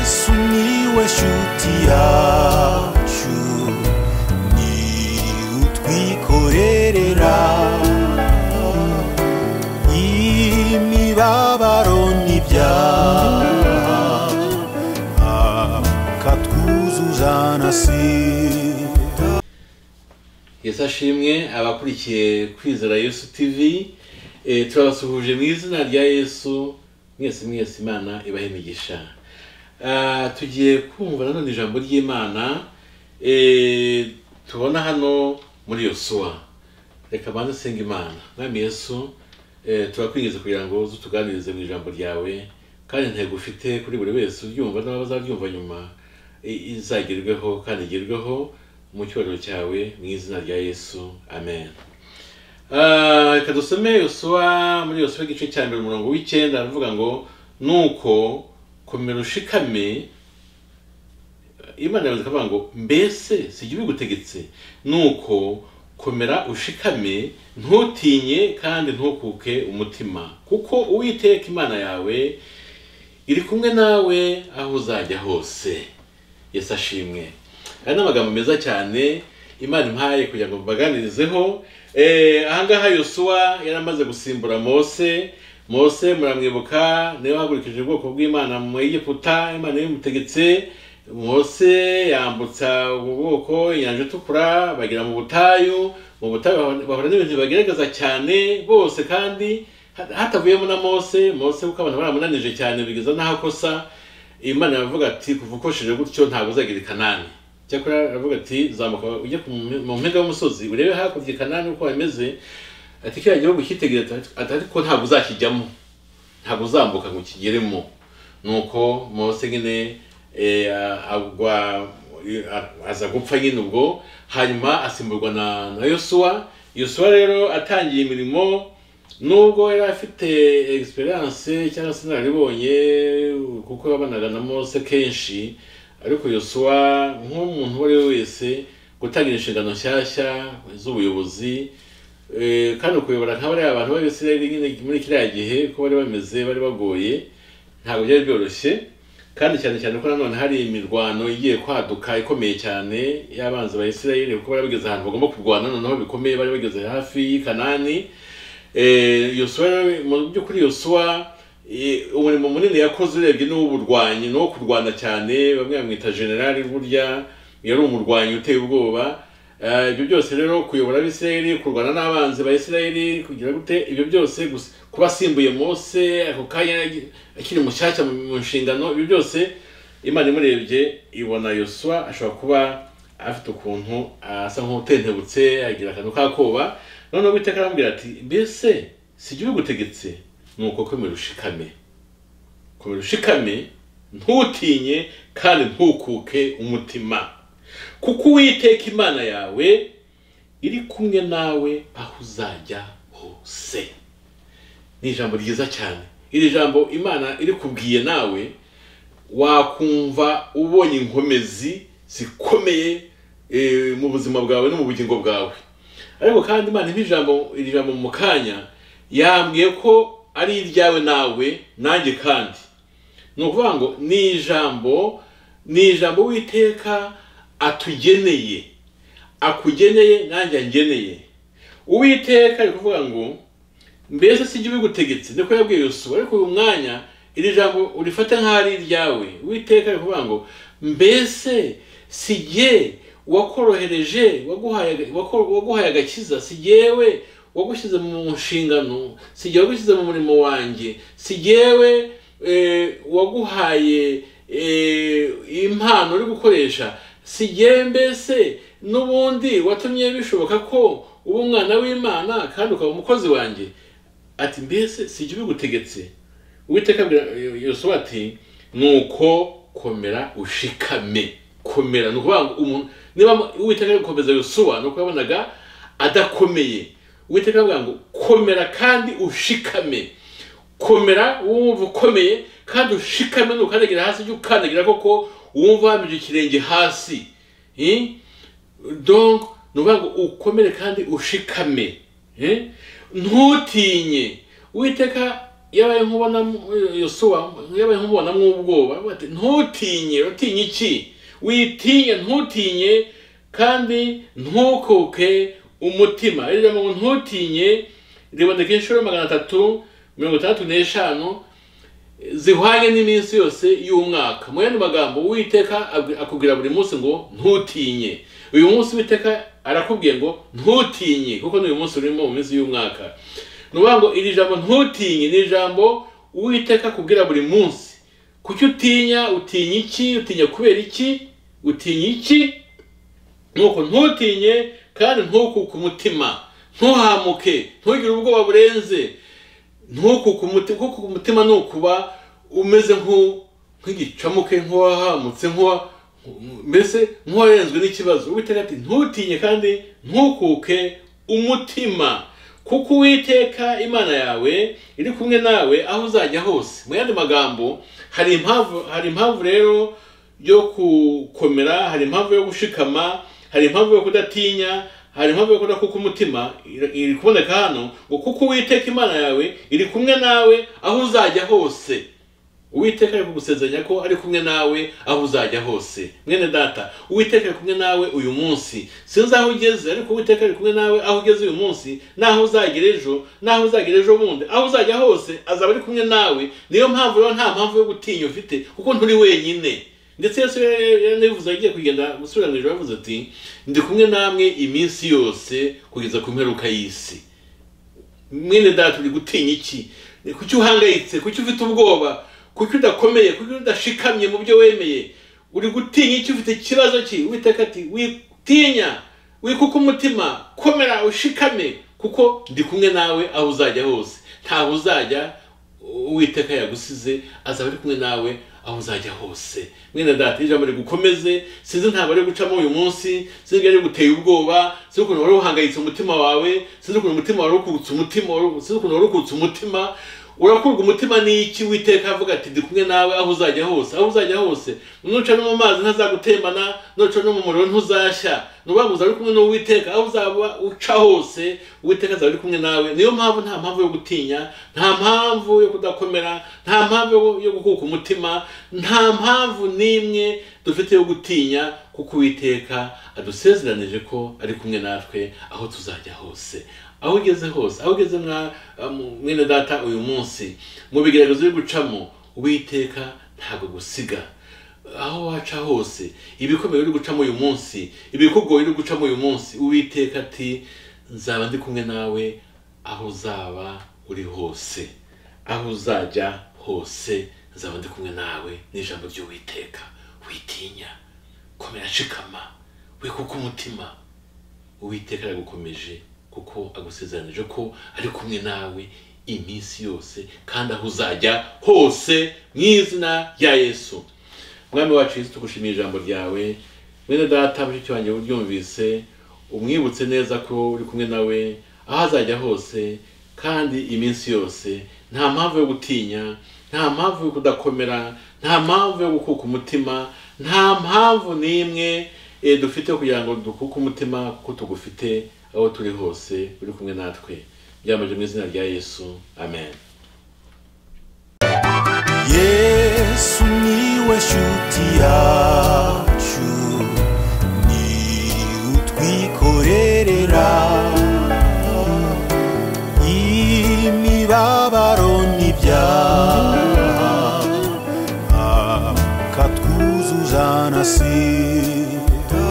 Miłeś utiaciu Ni utwikorerera Imibabaro n'ibyaha Akatwuzuzanasira yesu ashimwe abakurikiye kwizera yesu tv Eh, turabasuhuje mu izina rya yesu mwese mwese imana ibahe imigisha Ah, tugiye kumva nanone ijambo ry'imana eh, tubona hano muri yosuwa reka banze usenge imana mwami yesu eh, turakwingiza kugira ngo uze utuganirize mu ijambo ryawe kandi intego ufite kuri buri wese uryumva n'abazaryumva nyuma i- izagerweho kandi igerweho mu cyubahiro cyawe mu izina rya yesu amen Ah, reka dusome yosuwa muri yosuwa igice cya mbere umurongo w'icyenda aravuga ngo nuko komera ushikame imana yavuze ikavuga ngo mbese si jye ubigutegetse nuko komera ushikame ntutinye kandi ntukuke umutima kuko uwiteka imana yawe iri kumwe nawe aho uzajya hose yesu ashimwe aya ni amagambo meza cyane imana impaye kugira ngo mbaganirizeho Eh, ahangaha yosuwa yari amaze gusimbura mose mose muramwibuka niwe wahagurikije ubwoko bw'imana mu egiputa imana yabimutegetse mose yambutsa ubwo bwoko inyanja itukura bagera mu butayu mu butayu bahura- bahura n'ibintu bibagaragaza cyane bose kandi hat- hatavuyemo na mose mose kuko abantu baramunanije cyane bigeza n'aho akosa imana iravuga ati kuva ukoresheje gutyo ntabwo uzagira i kanani cyakora aravuga ati zamuka ujye ku mu- mu mpinga y'umusozi urebe hakurya i kanani uko hameze ati kiriya gihugu cyitegereza ati ati ariko ntabwo uzakijyamo ntabwo uzambuka ngo ukigeremo nuko mose nyine eh, agwa a- aza gupfa nyine ubwo hanyuma asimburwa na na yosuwa yosuwa rero atangiye imirimo nubwo yari afite egisperiyanse cyangwa se inararibonye kuko yabanaga na mose kenshi ariko yosuwa nk'umuntu uwo ari we wese gutangira inshingano nshyashya z'ubuyobozi Eh, kandi ukuyobora nka bariya abantu b'abisirayeli nyine muri kiriya gihe uko bari bameze bari bagoye ntabwo byari byoroshye kandi cyane cyane ko nanone hari imirwano igiye kwaduka ikomeye cyane y'abanzi ba isirayeli kuko bari bageze ahantu bagomba kurwana noneho bikomeye bari bageze hafi y'i kanani Eh, yosuwa rero, mu by'ukuri yosuwa eh, umurimo munini yakoze urebye n'uw'uburwanyi n'uwo kurwana cyane bamwe bamwita generali burya yari umurwanyi uteye ubwoba Eh, ibyo byose rero kuyobora abisirayeli kurwana n'abanzi ba isirayeli kugira gute ibyo byose gusa- kuba asimbuye mose ako kanya akiri mushyashya mu mu nshingano ibyo byose imana imurebye ibona yosuwa ashobora kuba afite ukuntu asa nk'utentebutse agira akantu k'akoba noneho uwiteka aramubwira ati mbese si jye ubigutegetse ni uko komera ushikame komera ushikame ntutinye kandi ntukuke umutima kuko uwiteka imana yawe iri kumwe nawe aho uzajya hose ni ijambo ryiza cyane iri jambo imana iri kubwiye nawe wakumva ubonye inkomezi zikomeye eh, mu buzima bwawe no mu bugingo bwawe ariko kandi imana impa ijambo iri jambo mu kanya yambwiye ko ari iryawe nawe nanjye kandi ni ukuvuga ngo ni ijambo ni ijambo witeka atugeneye akugeneye nanjye angeneye uwiteka ari kuvuga ngo mbese si jye ubigutegetse niko yabwiye yosuwa ariko uyu mwanya iri jambo urifata nk'aho ari iryawe witeka ari kuvuga ngo mbese si jye wakorohereje waguhaye wako- waguhaye agakiza si jyewe wagushyize mu nshingano si jyewe wagushyize mu murimo wanjye si jyewe eh, waguhaye eh, impano uri gukoresha si jyewe mbese n'ubundi watumye bishoboka ko uba umwana w'imana kandi ukaba umukozi wanjye ati mbese si jye ubigutegetse uwiteka abwira yosuwa ati nuko komera ushikame komera ni ukuvuga ngo umuntu niba uwiteka ari gukomeza yosuwa ni uko yabonaga adakomeye uwiteka avuga ngo komera kandi ushikame komera wumva ukomeye kandi ushikame nukandagira hasi ujye ukandagira koko wumva wambije ikirenge hasi Eh? donc ni ukuvuga ngo ukomere kandi ushikame Eh? ntutinye uwiteka yabaye nkubonamo yosuwa yabaye nkubonamo ubwoba bati ntutinye utinye iki witinye ntutinye kandi ntukuke umutima rero ngo ntutinye riboneka inshuro magana atatu mirongo itandatu n'eshanu zihwanye n'iminsi yose y'umwaka mu yandi magambo uwiteka abwi- akubwira buri munsi ngo ntutinye uyu munsi uwiteka arakubwiye ngo ntutinye kuko ni uyu munsi urimo mu minsi y'umwaka ni ukuvuga ngo iri jambo ntutinye ni ijambo uwiteka akubwira buri munsi kuki utinya utinya iki utinya kubera iki utinya iki nuko ntutinye kandi ntukuke umutima ntuhamuke ntugire ubwoba burenze ntukuke umutima kuko umutima ni ukuba umeze nk'u- nk'igicamuke nk'uwahamutse nk'uwa mbese nk'uwarenzwe n'ikibazo uwiteka ati ntutinye kandi ntukuke umutima kuko uwiteka imana yawe iri kumwe nawe aho uzajya hose mu yandi magambo hari impamvu hari impamvu rero yo gukomera hari impamvu yo gushikama hari impamvu yo kudatinya hari impamvu yo kudakuka umutima iri- iri kuboneka hano ngo kuko uwiteka imana yawe iri kumwe nawe aho uzajya hose uwiteka ari kugusezeranya ko ari kumwe nawe aho uzajya hose mwene data uwiteka ari kumwe nawe uyu munsi sinzi aho ugeze ariko uwiteka ari kumwe nawe aho ugeze uyu munsi n'aho uzagera ejo n'aho uzagera ejo bundi aho uzajya hose azaba ari kumwe nawe niyo mpamvu rero nta mpamvu yo gutinya ufite kuko nturi wenyine ndetse yesu yanabivuze agiye kugenda gusubira mu ijoro yavuze ati ndi kumwe namwe iminsi yose kugeza ku mperuka y'isi mwene data uri gutinya iki kuki uhangayitse kuki ufite ubwoba kuki udakomeye kuki udashikamye mu byo wemeye uri gutinya iki ufite ikibazo ki witeka ati witinya wikuka umutima komera ushikame kuko ndi kumwe nawe aho uzajya hose ntaho uzajya uwiteka yagusize azaba ari kumwe nawe aho uzajya hose mwene data ijambo rigukomeze sinzi ntabwo ari gucamo uyu munsi sinzi ari guteye ubwoba sinzi ukuntu wari uhangayitse umutima wawe sinzi ukuntu umutima wari ukutse umutima wari- sinzi ukuntu wari ukutse umutima urakurwa umutima n'iki witeka avuga ati ndi kumwe nawe aho uzajya hose aho uzajya hose nuca no mu mazi ntazagutembana nuca no mu muriro ntuzashya nuvuga ngo uzaba uri kumwe n'uwiteka aho uzaba uca hose uwiteka azaba ari kumwe nawe niyo mpamvu nta mpamvu yo gutinya nta mpamvu yo kudakomera nta mpamvu yo- yo gukuka umutima nta mpamvu n'imwe dufite yo gutinya kuko uwiteka adusezeranije ko ari kumwe natwe aho tuzajya hose aho ugeze hose aho ugeze mwa mu- mwene data uyu munsi mu bigaragazo byo gucamo uwiteka ntabwo gusiga aho waca hose ibikomeye uri gucamo uyu munsi ibikugoye uri gucamo uyu munsi uwiteka ati nzaba ndi kumwe nawe aho uzaba uri hose aho uzajya hose nzaba ndi kumwe nawe n'ijambo ry'uwiteka witinya komera shikama wikuka umutima uwiteka aragukomeje kuko agusezeranije ko ari kumwe nawe iminsi yose kandi aho uzajya hose mu izina rya yesu mwami wacu yesu tugushimiye ijambo ryawe mwene data mushiki wanjye uryumvise umwibutse neza ko uri kumwe nawe aho azajya hose kandi iminsi yose nta mpamvu yo gutinya nta mpamvu yo kudakomera nta mpamvu yo gukuka umutima nta mpamvu n'imwe eh, dufite kugira ngo dukuke umutima kuko tugufite aho turi hose uri kumwe natwe byamaje mu izina rya yesu amen yesu niwe shuti yacu ni utwikorerera imibabaro n'ibyaha akatwuzuzana si